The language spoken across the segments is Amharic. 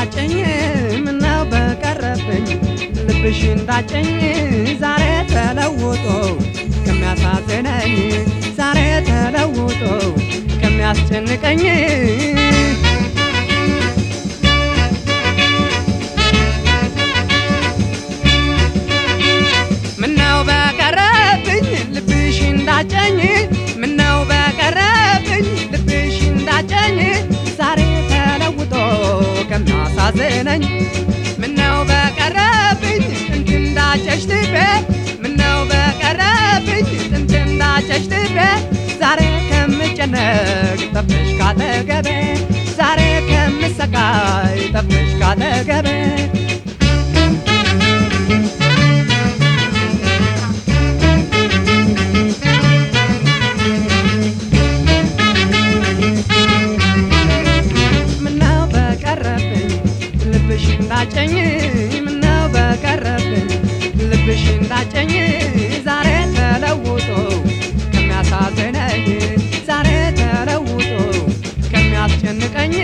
እንዳጨኝ ምነው በቀረብኝ ልብሽ እንዳጨኝ ዛሬ ተለውጦ ከሚያሳዝነኝ ዛሬ ተለውጦ ከሚያስጨንቀኝ ምነው በቀረብኝ ልብሽ እንዳጨኝ ምነው በቀረብኝ ልብሽ እንዳጨኝ ዛሬ ተለውጦ ከሚያሳዝነኝ ምነው በቀረብኝ ጥንት እንዳጨሽ ልቤ ምነው በቀረብኝ ጥንት እንዳጨሽ ልቤ ዛሬ ከምጨነቅ ጠፍተሽ ካጠገቤ ዛሬ ከምሰቃይ ጠፍተሽ ካጠገቤ ምነው በቀረብኝ ልብሽ እንዳጨኝ ምነው በቀረብኝ ልብሽ እንዳጨኝ ዛሬ ተለውጦ ከሚያሳዝነኝ ዛሬ ተለውጦ ከሚያስጨንቀኝ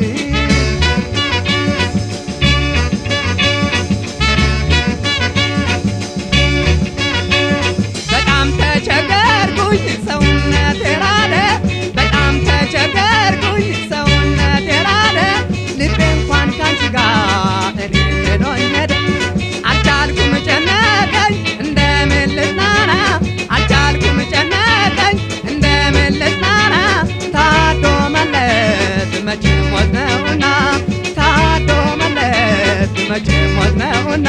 በጣም ተቸገርኩኝ ሰውነት የራደ በጣም ተቸገርኩኝ ሰውነት የራደ ልቤ እንኳን ካንቺ ጋር እኔ ሄዶኝ ሄደ አልቻልኩም ጨነቀኝ እንደምን ልጽናና አልቻልኩም ጨነቀኝ እንደምን ልጽናና ታዶ መለት መቼ ሞት ነውና ታዶ መለት መቼ ሞት ነውና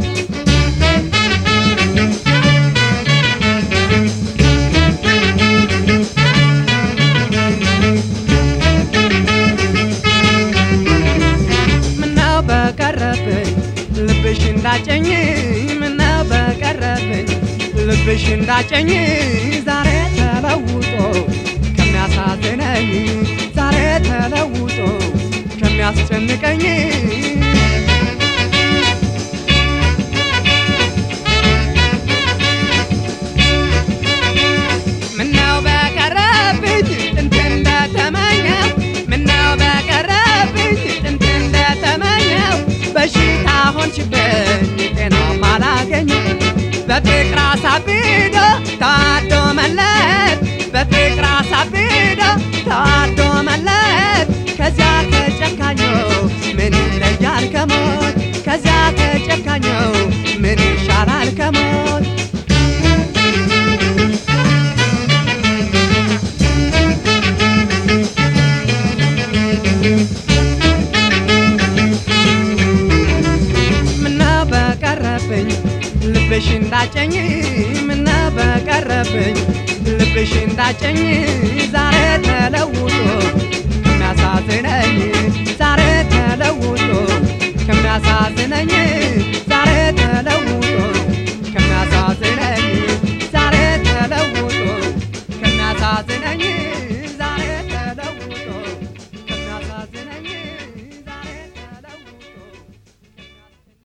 ምነው በቀረብኝ ልብሽ እንዳጨኝ ምነው በቀረብኝ ልብሽ እንዳጨኝ ዛሬ ተለውጦ ከሚያሳዝነኝ ዛሬ ተለውጦ ከሚያስጨንቀኝ ምነው በቀረብኝ ጥንት እንደተመኘው ምነው በቀረብኝ ጥንት እንደተመኘው በሽታ ሆንሽብኝ ጤናም አላገኘው በፍቅር አሳብዶ ታዶ መለት በፍቅር አሳብዶ ታዶ መለት ከዚያ ከጨካኘው ምን ይለያል ከሞት ከዚያ ከጨካኘው ምን ይሻላል ከሞት ምነው በቀረብኝ ልብሽ እንዳጨኝ ምነው በቀረብኝ ልብሽ እንዳጨኝ ዛሬ ተለውጦ ከሚያሳዝነኝ ዛሬ ተለውጦ ከሚያሳዝነኝ ዛሬ ተለውጦ